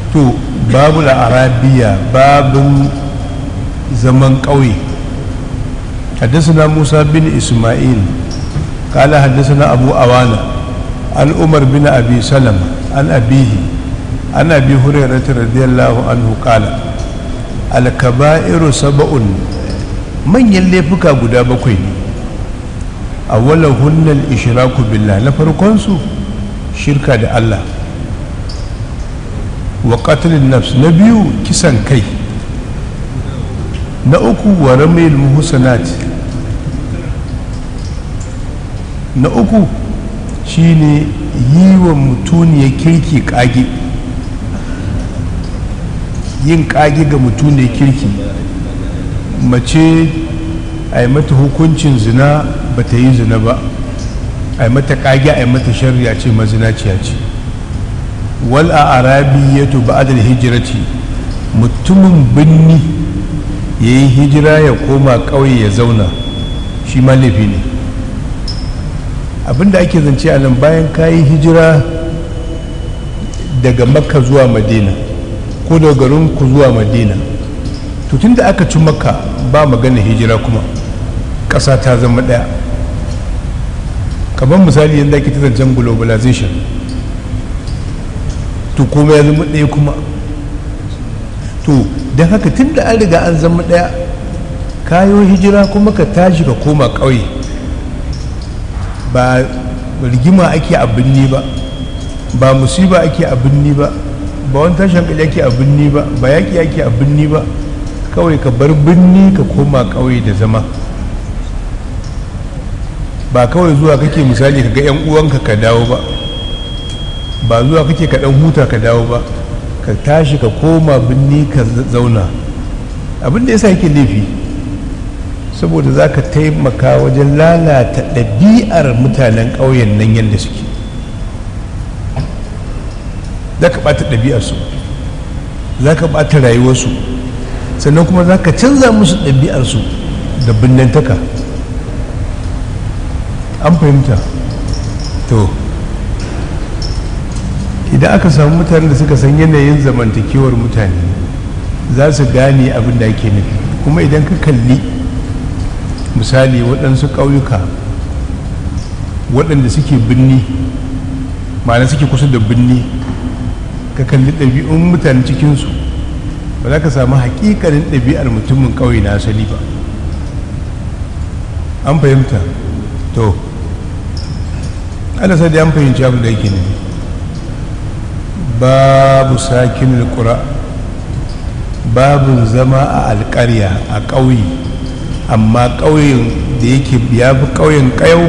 to babu arabiya babin zaman ƙauye حدثنا موسى بن إسماعيل قال حدثنا أبو أوانا عن عمر بن أبي سلمة عن أبيه عن أبي هريرة رضي الله عنه قال الكبائر سبع من يلفك غدا بكوي أولهن الإشراك بالله نفرقونسو شركة الله وقتل النفس نبيو كسان كي na uku wa ramil muhsanat na uku shine yi wa mutuniyar kirki kage yin kage ga mutuniyar kirki mace a yi mata hukuncin zina ba ta yi zina ba a yi mata kage a yi mata shari'a ce mazinaciya ce wal a arabi ya tuba adal hijirati mutumin binni ya yi hijira ya koma ƙauye ya zauna shi ma laifi ne abinda ake zance a nan bayan ka yi hijira daga makka zuwa madina ko daga garin ku zuwa madina tun da aka ci makka ba magana hijira kuma ƙasa ta zama ɗaya kamar misali yadda ake ta zancen globalization to kuma ya zama ɗaya kuma to don haka tun da an riga an zama ɗaya kayo hijira kuma ka tashi ka koma ƙauye ba rigima ake a binni ba ba musiba ake a binni ba ba wani tashin hankali ake a binni ba ba yaƙi ake a binni ba kawai ka bar binni ka koma ƙauye da zama ba kawai zuwa kake misali ka ga 'yan uwanka ka dawo ba ba zuwa kake ka ɗan huta ka dawo ba ka tashi ka koma binni ka zauna abin da yasa yake laifi saboda za ka taimaka wajen lalata ɗabi'ar mutanen ƙauyen nan yadda suke za ka ɓata ɗabi'arsu za ka ɓata rayuwarsu sannan kuma za ka canza musu ɗabi'arsu da binnantaka an fahimta to idan aka samu mutanen da suka san yanayin zamantakewar mutane za su gane abin da ake nufi kuma idan ka kalli misali waɗansu ƙauyuka waɗanda suke binni ma'ana suke kusa da binni ka kalli ɗabi'un mutane cikinsu ba za ka samu haƙiƙanin ɗabi'ar mutumin ƙauye na asali ba an fahimta to ana sai da an fahimci abin da yake nufi babu sakin kura babin zama a alƙarya a ƙauye amma ƙauyen da yake ya fi ƙauyen ƙayau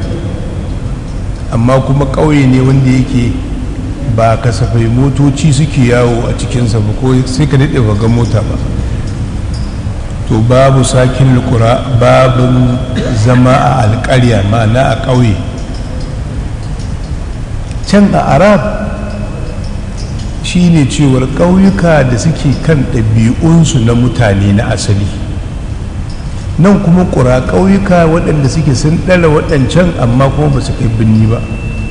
amma kuma ƙauye ne wanda yake ba kasafai motoci suke yawo a cikinsa ba ko sai ka daɗe ga mota ba to babu sakin kura babin zama a alƙarya ma'ana a ƙauye can a arab shine cewar ƙauyuka da suke kan ɗabi'unsu na mutane na asali nan kuma ƙura ƙauyuka waɗanda suke sun ɗara waɗancan amma kuma ba su kai binni ba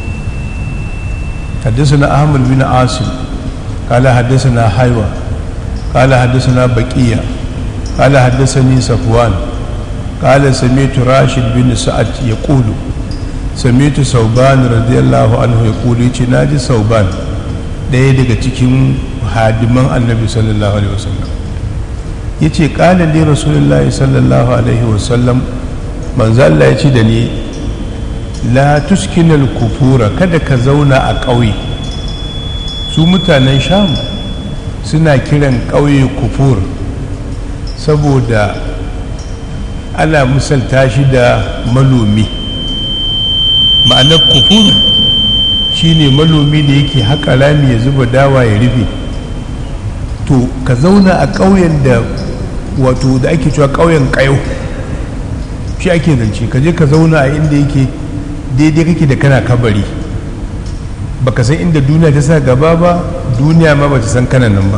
حدثنا أحمد بن عاصم قال حدثنا حيوى قال حدثنا بقية قال حدثني صفوان قال سمعت راشد بن سعد يقول سمعت صوبان رضي الله عنه يقول ناجي صوبان ɗaya daga cikin hadiman annabi sallallahu alaihi wasallam ya ce ƙalin li rasulullahi sallallahu alaihi wasallam manzo Allah ya ce da ni la tuskinal kufura kada ka zauna a ƙauye su mutanen sham suna kiran ƙauye kufur saboda ana misalta shi da manomi ma'anar kufur shine manomi da yake haƙa rami ya zuba dawa ya rufe to ka zauna a ƙauyen da wato da ake cewa ƙauyen ƙayau shi ake zance ka je ka zauna a inda yake daidai kake da kana kabari baka san inda duniya ta sa gaba ba duniya ma ba ta san kana nan ba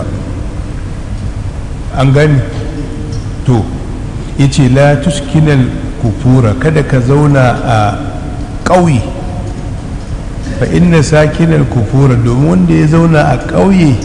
an gani to ya ce la tuskinal kufura kada ka zauna a ƙauye fa inna sakinal kufura domin wanda ya zauna a ƙauye